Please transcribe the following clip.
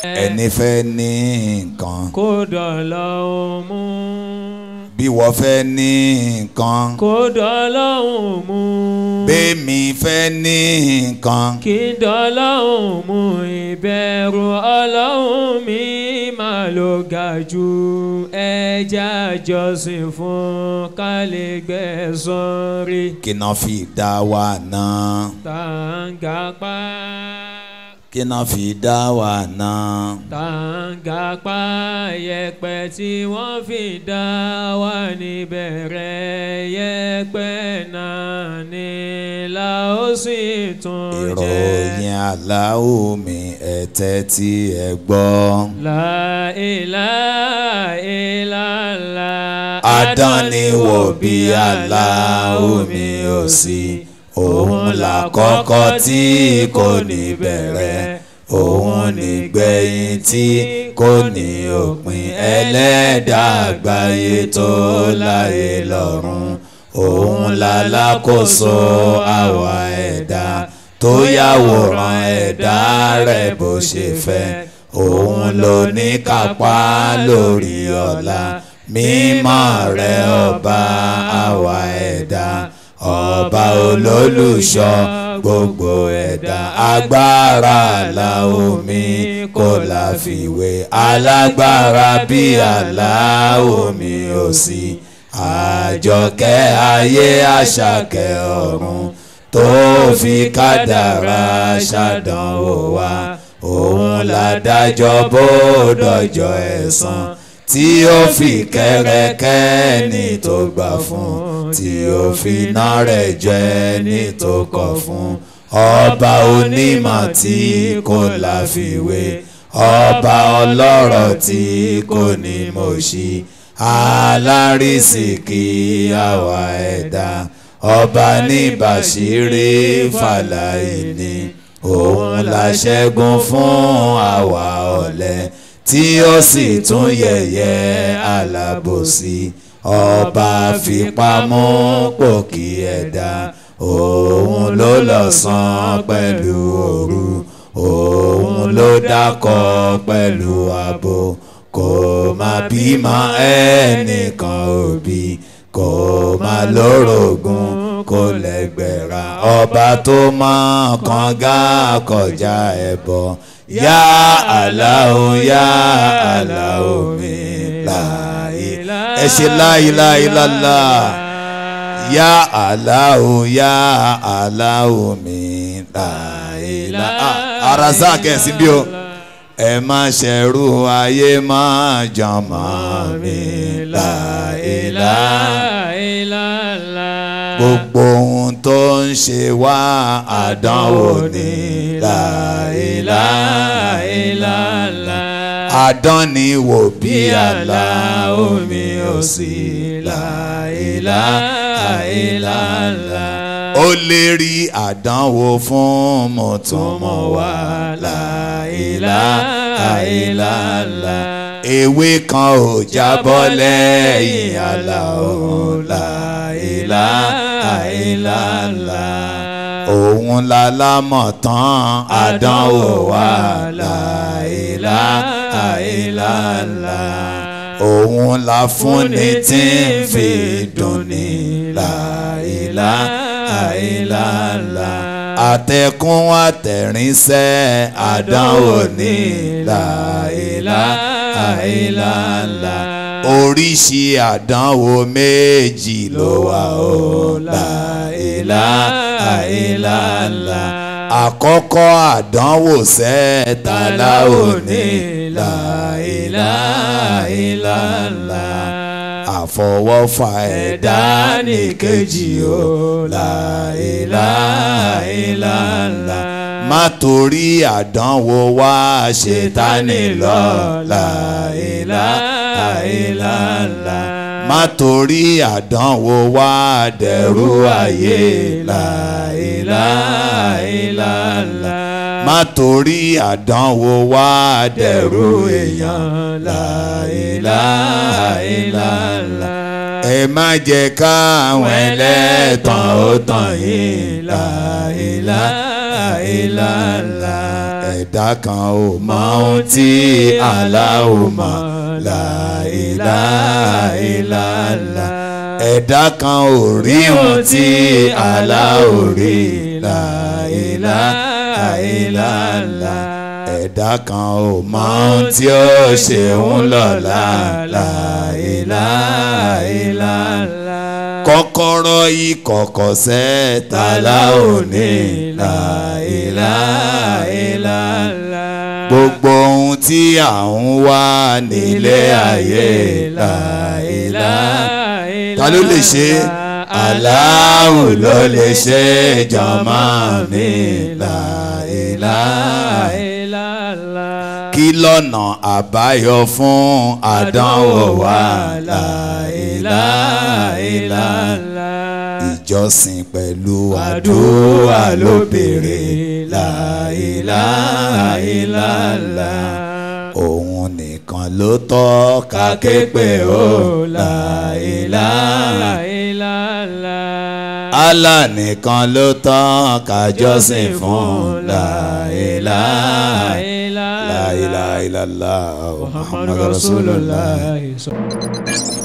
ẹni fẹ́ ní nǹkan kó dọ̀lọ́hún mú bí wọ́n fẹ́ ní nǹkan kó dọ̀lọ́hún mú bẹ́ẹ̀mi fẹ́ ní nǹkan kí dọ̀lọ́hún mú ìbẹ̀rù ọlọ́hún mi máa ló ga jù ẹja jọ́sìn fún kálígbẹ̀sán rí kí náà fi dá wa náà tàǹgàpá kí náà fi dá wa náà tàǹgàpá yẹ̀pẹ̀ tí wọ́n fi dá wa níbẹ̀rẹ̀ yẹ̀pẹ̀ náà ni la ó sì tún jẹ́. ìròyìn aláwo mi ẹ̀tẹ́ tí ẹ gbọ́. La ilaha illallah. Adániwò bí aláwo mi ò sí òun làkọ́kọ́ tí kò ní bẹ̀rẹ̀ òun nígbẹ̀yìn tí kò ní òpin ẹlẹ́dàá àgbáyé tó láyé lọ́run òun lálákòóso àwa ẹ̀dá tó yàwòrán ẹ̀dá rẹ̀ bó ṣe fẹ́ òun ló ní kápá lórí ọ̀la mímọ́ rẹ̀ ọba àwa ẹ̀dá ọba olólùṣọ́ gbogbo ẹ̀dá agbára àlà omi kò láfiwé alágbára bí àlà omi ò sí àjọkẹ́ ayé àṣàkẹ́ ọ̀run tó fi kádàrá ṣàdánwò wá òun ládájọ́ bó dọjọ́ ẹ̀san tí ó fi kẹ́rẹ́kẹ́ ní tó gbà fún tí ó fi iná rẹ̀ jẹ́ ní tó kọ̀ fún ọba onímọ̀ tí kò láfiwé ọba ọlọ́rọ̀ tí kò ní mọ̀ṣí alárísìkí àwa ẹ̀dá ọba ní bàṣírí fàlàyé òun la ṣẹ́gun fún àwa ọ̀lẹ tí ó sì tún yẹ̀yẹ́ alábòsí ọba fipamọ́ pòkì ẹ̀dá òun ló lọ́sàn pẹ̀lú òru òun ló dákọ̀ pẹ̀lú abo kò má bímọ ẹnìkan òbí kò má lórogún kò lẹ́gbẹ̀ra ọba tó mọ̀ kànga kọjá ẹbọ yá aláwo yá aláwo mi láàyè ẹ ṣe láìláìláìlá yá aláwo yá aláwo mi láìlá arasa kẹsìn bí o ẹ má ṣẹ̀rù ayé má jọmọ mi láìlá gbogbo ohun tó ń ṣe wá àdánwò ní láìláìláìlá àdánniwò bí àlá omi ò sí láìláìláìlá ó lè rí àdánwò fún mọ̀túnmọ̀ wá láìláìláìlá ewé kan ò jábọ́ lẹ́yìn àlà òun láìláìláìlá òun lálámọ̀ tán àdánwò wá láìláìláìlá òun la fúnni tí ń fi dùnni láìláìláìlá àtẹkùn àtẹ̀rìnsẹ́ àdánwò ní láìláìláìlá oríṣi àdánwò méjì ló wà ó láìláìláìlá àkọ́kọ́ àdánwò sẹ́ẹ̀ta láò ní láìláìláìlá àfọwọ́fà ẹ̀dá nìkejì ó láìláìláìlá má torí àdánwò wá ṣètánì lọ láìláìláìlá má torí àdánwò wá dẹ̀rù ayé láìláìláìlá má torí àdánwò wá dẹ̀rù èèyàn láìláìláìlá ẹ má jẹ́ káwọn ẹlẹ́tàn ó tàn yín láìláìláìlá ẹ̀dá kan ò mọ ohun tí aláwo mọ̀ láìláìláìlá ẹ̀dá kan ò rí ohun tí aláwo rí láìláìláìlá ẹ̀dá kan ò mọ ohun tí ó ṣe ń lọ́la láìláìláìlá kọ́kọ́rọ́ ìkọ̀kọ̀ sẹ́ta láòní láìláìlá gbogbo ohun tí à ń wá nílé ayé láìlá ta ló lè ṣe Allahu ló lè ṣe jọmọ mi láìlá kí lọ́nà àbáyọ fún àdánwò wa láìláìlá ìjọsìn pẹ̀lú àdúrà ló béèrè láìláìlá òun nìkan ló tọ́ ká ké pè ó láìláìlá Allah nìkan ló tọ́ ká jọ́sìn fún láìláìlá. La ilaha illallah Muhammadu Rasulullah. Rasulullah.